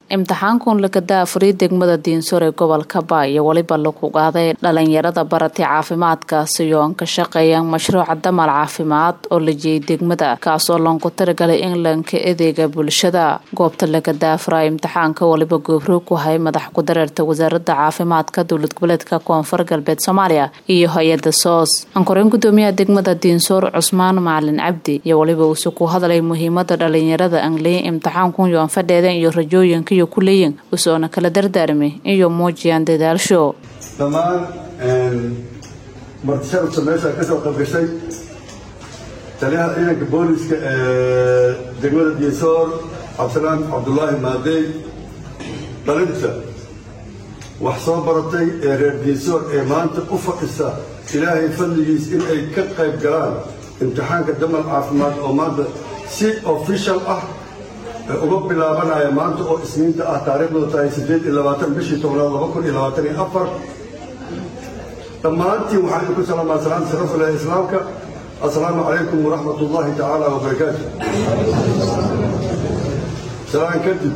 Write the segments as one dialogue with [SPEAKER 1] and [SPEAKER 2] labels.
[SPEAKER 1] imtixaankun lagadaa furay degmada diinsor ee gobolka ba iyo weliba lagu qaaday dhalinyarada baratay caafimaadkaasi oo an ka shaqeeyaan mashruuca damal caafimaad oo la jeeyay degmada kaasoo loonku talagalay in lanka adeega bulshada goobta lagadaa furay imtixaanka waliba goobroog ku hay madax ku-dareerta wasaaradda caafimaadka dowlad goboleedka koonfur galbeed soomaaliya iyo hay-ada soos ankoreen gudoomiyaha degmada diinsoor cusmaan macalin cabdi iyo waliba uuse ku hadlay muhiimada dhalinyarada angliya imtixaankun yoon fadheeden iyo rajooyinka iyo kuleeyin usoona kala dardaarmay iyo muujiyaan dadaalsho
[SPEAKER 2] dhammaan martisharafta meesha ka soo qaybgashay taliyaha ciidanka booliska ee degmada diinsoor cabdisalaan cabdulaahi maadey dhalinta wax soo baratay ee reer diinsoor ee maanta u fadhisa ilaahay fadligiis in ay ka qayb galaan imtixaanka damal caafimaad oo maanta si official ah uga bilaabanaya maanta oo isniinta ah taariikhdooda tahay siddeed iyo labaatan bishii tobnaad laba kun iyo labaatan iyo afar dhammaantiin waxaan idinku salaamaa salaanta sharafta leh islaamka assalaamu calaykum waraxmat ullaahi tacaala wabarakaatu salaan kadib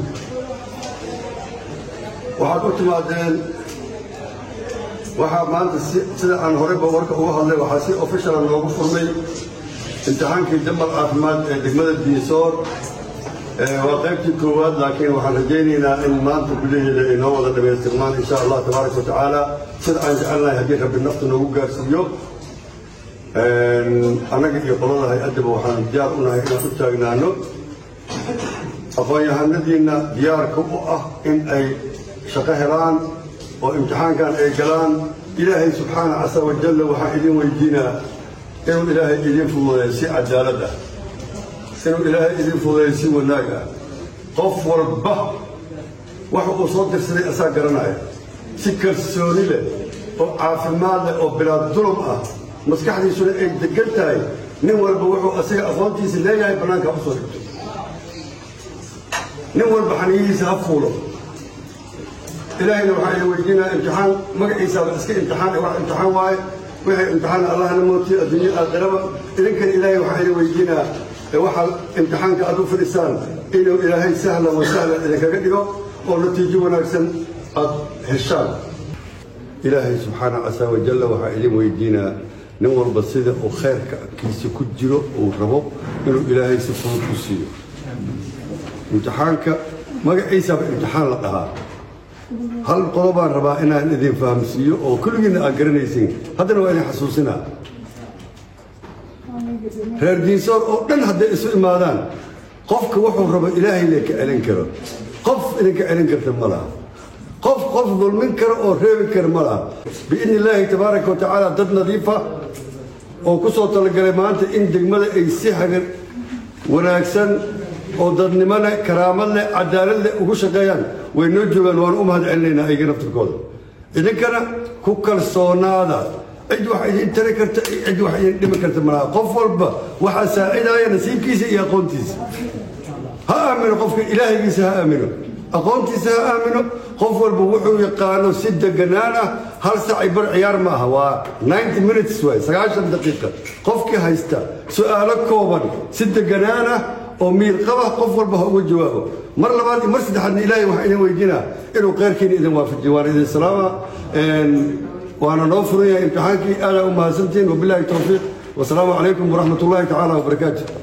[SPEAKER 2] waxaad u timaadeen waxaa maanta sida aan horeyba warka uga hadlay waxaa si officiala noogu furmay imtixaankii damal caafimaad ee degmada diinsoor waa qaybtii koowaad laakiin waxaan rajaynaynaa in maanta gudaheeda ay noo wada dhamaystirmaan insha allah tabaaraka wa tacaala sida aan jecelnahay haddii rabbi nafta noogu gaarsiiyo annaga iyo qolada hay-addaba waxaan diyaar u nahay inaan u taagnaano aqoon-yahanadiinna diyaarka u ah in ay shaqo helaan oo imtixaankan ay galaan ilaahay subxaana casa wajalla waxaan idin weydiinaa inuu ilaahay idin fududeeyo si cadaalad ah inuu ilaahay idin fududeeyo si wanaag ah qof walba waxa uu soo dirsaday asaa garanaya si kalsooni leh oo caafimaad leh oo bilaad dulum ah maskaxdiisuna ay degan tahay nin walba wuxuu asiga aqoontiisa leeyahay bannaanka ha u soo dhigto nin walba xaniyihiisa ha fuulo ilaahayna waxaa idin weydiinaa imtixaan magaciisaaba iska imtixaan wax imtixaan waaye wixii imtixaan allahna mootiyo adduunya aakhiraba idinkana ilaahay waxaa idin weydiinaa waxaa imtixaanka aad u fadhisaan inuu ilaahay sahlan wa sahlan idinkaga dhigo oo natiijo wanaagsan aad heshaan ilaahay subxaana casa wajalla waxaa idin weydiinaa nin walba sida uu khayrka kiisa ku jiro uu rabo inuu ilaahay si fudud ku siiyo imtixaanka magaciisaaba imtixaan la dhahaa hal qodobaan rabaa inaan idin fahamsiiyo oo kulligiinna aad garanaysin haddana waa idin xasuusinaa reer diinsoor oo dhan hadday isu imaadaan qofka wuxuu rabo ilaahay le ka celin karo qof idinka celin karta ma laha qof qof dulmin karo oo reebi kara ma laha biidni illaahi tabaaraka wa tacaala dad nadiifa oo ku soo talagalay maanta in degmada ay si hagar wanaagsan oo dadnimo leh karaamad leh cadaalad leh ugu shaqeeyaan way noo joogaan waan u mahad celinaynaa ayaga naftirkooda idinkana ku kalsoonaada cid wax idin tari karta cid wax idin dhimi karta malaha qof walba waxaa saacidaaya nasiibkiisa iyo aqoontiisa ha aamino qofka ilaahaygiisa ha aamino aqoontiisa ha aamino qof walba wuxuu yaqaano si deganaan ah hal sacay bar ciyaar ma aha waa ninety minutes waay sagaashan daqiiqa qofkii haysta su-aalo kooban si deganaan ah oo miirqaba qof walba ha uga jawaabo mar labaad iyo mar saddexaadna ilaahay waxaa idin weydiinaa inuu khayrkiina idin waafajiyo waan idin salaama waana noo furan yahay imtixaankii aadaa u mahadsantihiin wabilaahi towfiiq wasalaamu calaykum waraxmat ullaahi tacaala wabarakaatu